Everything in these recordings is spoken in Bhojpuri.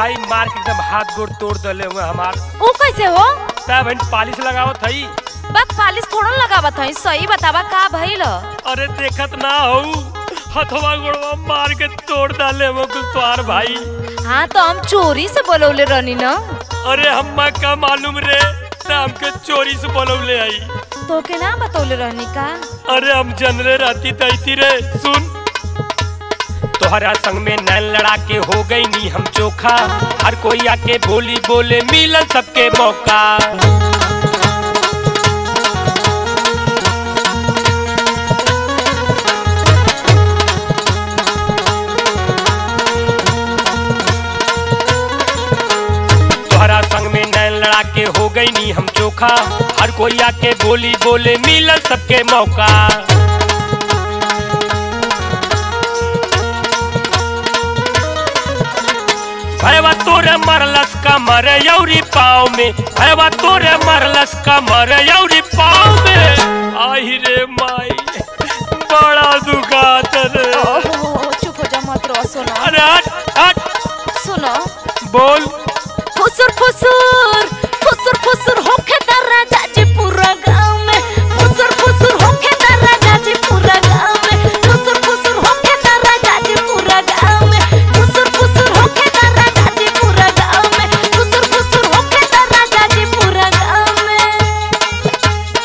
भाई मार के एकदम हाथ गोड़ तोड़ दले हुए हमार ऊ कैसे हो तब बहन पालिश लगावत हई बस पालिश थोड़ा लगावत हई सही बतावा का भइल अरे देखत ना हो हथवा गोड़वा मार के तोड़ डाले वो कुल तोहार भाई हाँ तो हम चोरी से बोलौले रहनी न अरे हम्मा का मालूम रे त हमके चोरी से बोलौले आई तो के ना बतौले रहनी का अरे हम जनरे रहती तैती रे सुन तोहरा संग में नैन लड़ा के हो गई नी हम चोखा हर कोई आके बोली बोले मिलन सबके मौका तोहरा संग में नैन लड़ा के हो गई नी हम चोखा हर कोई आके बोली बोले मिलन सबके मौका भैया तोरे मरलस का मर यौरी पाँव में भैया तोरे मरलस का मर यौरी पाँव में आई रे माई बड़ा दुखात रे ओहो चुप हो जा मत रो सुनो अरे हट हट सुनो बोल फुसुर फुसुर फुसुर फुसुर होखे दर्रा जाजी पूरा गांव में फुसुर फुसुर होखे दर्रा जाजी पूरा गांव में फुसुर फुसुर होखे दर्रा जाजी पूरा गांव में फुसुर फुसुर होखे दर्रा जाजी पूरा गांव में फुसुर फुसुर होखे दर्रा जाजी पूरा गांव में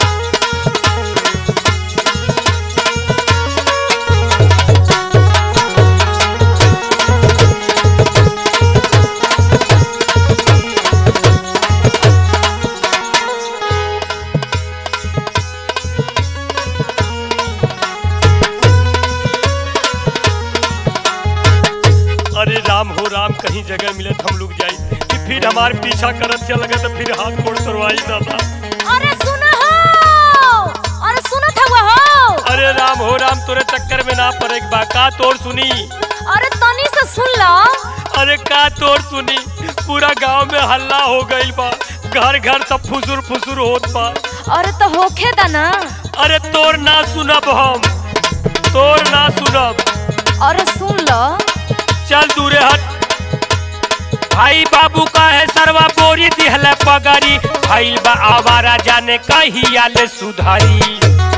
अरे राम हो राम कहीं जगह मिले तो हम लोग जाई कि फिर हमारे पीछा करत चल लगे तो फिर हाथ गोड़ तोड़वाई दादा अरे सुनो हो अरे सुनो था हो अरे राम हो राम तोरे चक्कर में ना पड़े बा का तोड़ सुनी अरे तनी से सुन लो अरे का तोड़ सुनी पूरा गांव में हल्ला हो गइल बा घर घर सब फुसुर फुसुर होत बा अरे तो होखे दा ना अरे तोर ना सुनब हम तोर ना सुनब अरे सुन लो चल दूरे हट भाई बाबू का है सरवा बोरी दिहल पगड़ी भाई बा आवारा जाने कही आले सुधारी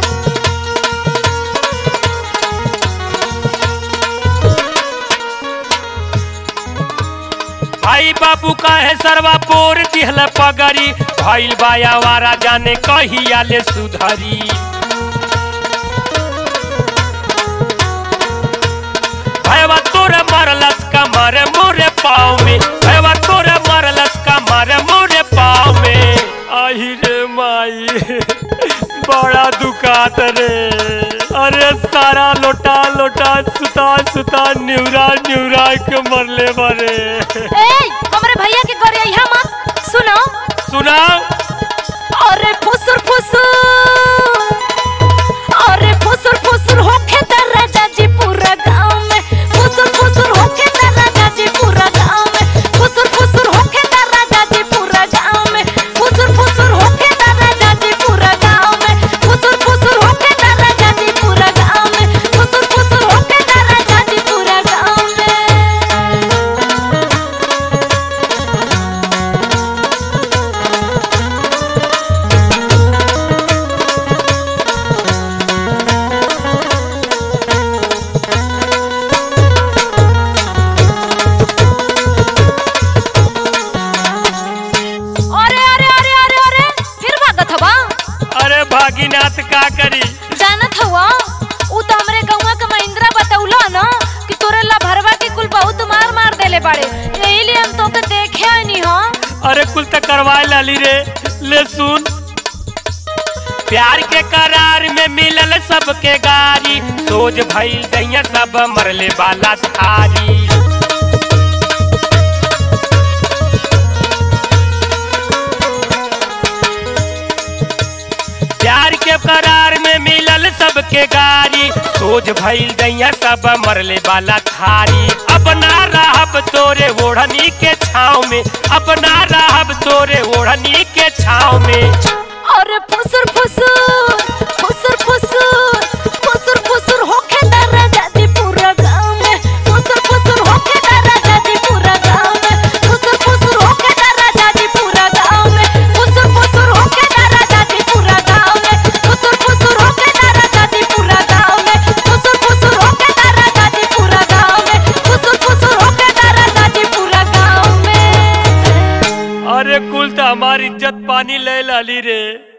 भाई बाबू का है सरवा बोर दिहल पगड़ी भाई बा आवारा जाने कही आले सुधारी भैया तोरे मरलस का मारे मोरे पाँव में भैया तोरे मरलस का मारे मोरे पाँव में आई रे माई बड़ा दुखात रे अरे सारा लोटा लोटा सुता सुता निउरा निउरा के मरले मरे ए हमरे भैया के करे यहाँ मत सुनो सुना अरे फुसुर फुसुर अरे फुसुर फुसुर होखे दर्रा जाजी पूरा गांव में फुसुर फुसुर होखे दर्रा जाजी पूरा गांव में फुसुर फुसुर होखे दर्रा जाजी पूरा गांव में फुसुर फुसुर होखे दर्रा जाजी पूरा गांव में फुसुर फुसुर होखे दर्रा जाजी पूरा गांव में फुसुर फुसुर होखे दर्रा जाजी पूरा गांव में अरे अरे अरे अरे अरे फिर भागत हवा अरे भागीनाथ का करी जानत हवा उ तो हमरे गौवा के महिंद्रा बतौला ना कि तोरे ला भरवा के कुल बहुत मार मार देले बाड़े यही लिए हम तो के देखे नहीं हो अरे कुल तक करवाए लाली रे ले सुन प्यार के करार में मिलल सबके गारी सोच भइल दैया सब मरले वाला थारी प्यार के करार में मिलल सबके गारी सोच भइल दैया सब मरले वाला थारी अपना रहब तोरे ओढ़नी के छाव में अपना रहब तोरे ओढ़नी के छाव में अरे फुसुर फुसुर फुसुर फुसुर फुसुर फुसुर होखे दर्रा जाती पूरा गांव में फुसुर फुसुर होखे दर्रा जाती पूरा गांव में पानी ले लाली रे